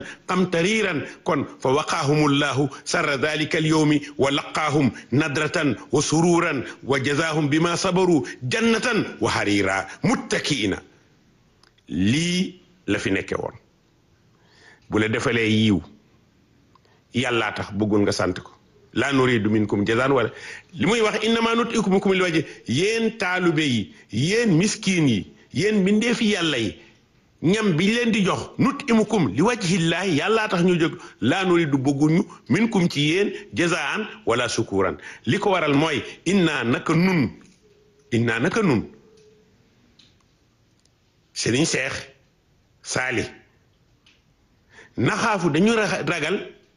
qamtariiran kon fa waqaahum llahu sarra dalika alyawmi wa laqaahum nadratan wa sururan wa jazaahum bima sabaru jannatan wa hariira muttakiina lii la fi nekke woon bu la defalee yiw yàllaa tax bëggul nga sant ko laa nuridu minkum jazaan wala li muy wax innama nutimukum li waje yéen taalube yi yéen miskiin yi yéen mbindeefi yàlla yi ñam bi leen di jox nut imukum li wajhillaahi yàllaa tax ñu jóg laa nuridu bëgguñu minkum ci yéen jazaan wala sukuran li ko waral mooy innaa naka nun innaa naka nun Sëriñ Seex Saali naxaafu dañu ragal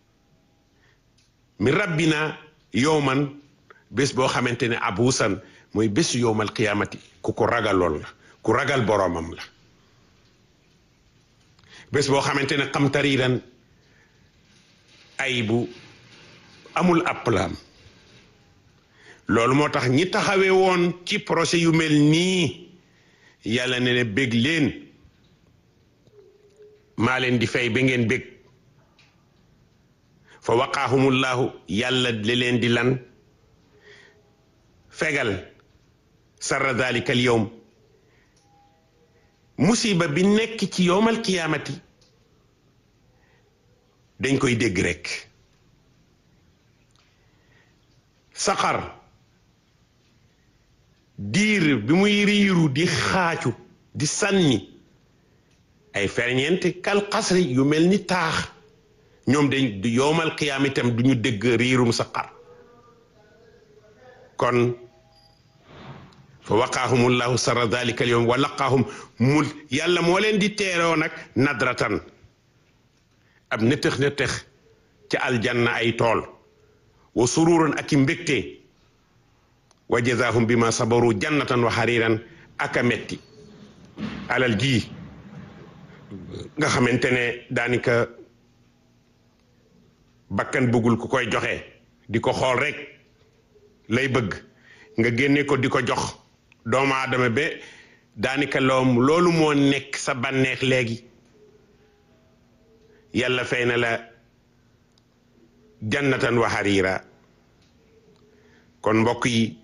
mi rabbina yowman bés boo xamante ne abuusan mooy bésu yowmal qiyaamati ku ko ragaloon la ku ragal boroomam la bés boo xamante ne xamtariiran ay bu amul àppalaam loolu moo tax ñi taxawee woon ci projet yu mel nii yàlla ne ne bég leen maa leen di fay ba ngeen bég fa waqaahumullahu yàlla li leen di lan fegal sarra dalika al yowm musiba bi nekk ci yowmal qiyaamati dañ koy dégg rekk saxar diir bi muy riiru di xaacu di sànni ay ferñeent kal xasri yu mel ni taax ñoom dañ yowmal qiyaam itam du ñu dégg riirum saqar kon fa waqaahumullahu sarra dalika al yawm wa laqaahum mu yàlla moo leen di teeroo nag nadratan ab nëtëx nëtëx ca aljanna ay tool wa sururan ak i mbégte wa jazaahum bima sabaru jannatan wa hariran aka metti alal ji nga xamante ne daanaka bakkan bëggul ku koy joxe di ko xool rek lay bëgg nga génne ko di ko jox doomu aadama ba daanaka loom loolu moo nekk sa bànneex léegi yàlla fay na la jannatan wa harira kon mbokk yi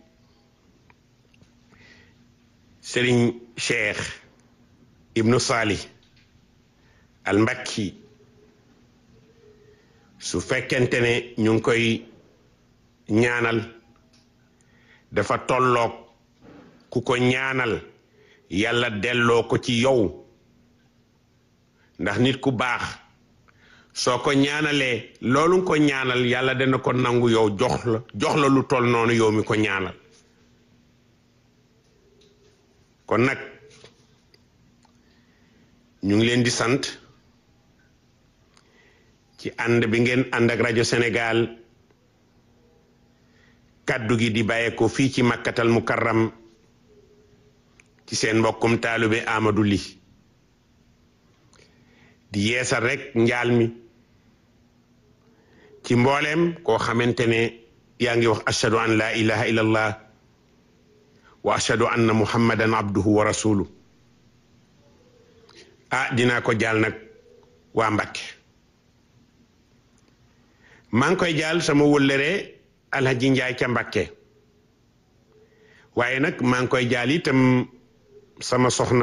sëriñ cheikh ibnu salih al mbakki su fekkente ne ñu ngi koy ñaanal dafa tolloog ku ko ñaanal yàlla delloo ko ci yow ndax nit ku baax soo ko ñaanalee loolu nga ko ñaanal yàlla dana ko nangu yow jox la jox la lu toll noonu yow mi ko ñaanal kon nag ñu ngi leen di sant ci ànd bi ngeen ànd ak rajo Sénégal kàddu gi di bàyyee ko fii ci makkatal mukarram ci seen mbokkum taalibe Amadou Ly di yeesal rek njaal mi ci mbooleem koo xamante ne yaa ngi wax ashhadu an la ilaha illallah wa ashhadu anna muhammadan abduhu wa rasuluh ah dinaa ko jaal nag waa Mbàkke maa ngi koy jaal sama wëllëre alhaji njaay ca Mbàkke waaye nag maa ngi koy jaal itam sama soxna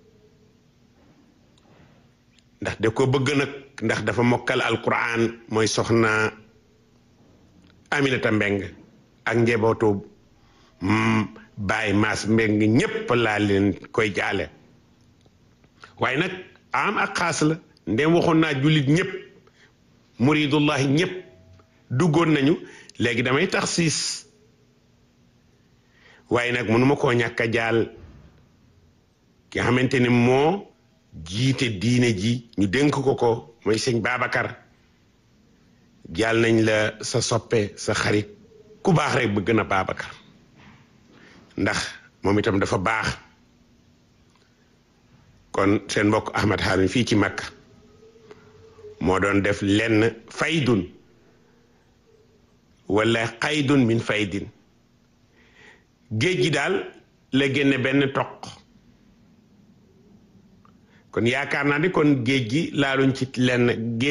ndax da ko bëgg nag ndax dafa mokkal alquran mooy soxna Aminata Mbeng ak njabootu Baay Maas Mbeng ñépp laa leen koy jaale waaye nag am ak xaas la ndem waxoon naa jullit ñépp muridullahi ñépp duggoon nañu léegi damay tax siis waaye nag mënuma koo ñàkk a jaal ki nga xamante ne moo jiite diine ji ñu dénk ko ko mooy sëñ Babacar jaal nañ la sa soppe sa xarit ku baax rek bëgg na Babacar ndax moom itam dafa baax kon seen mbokk Ahmad Haroun fii ci Makka moo doon def lenn faydun wala xaydun min faydin géej gi daal la génne benn toq kon yaakaar naa ni kon géej gi laaluñ ci lenn géej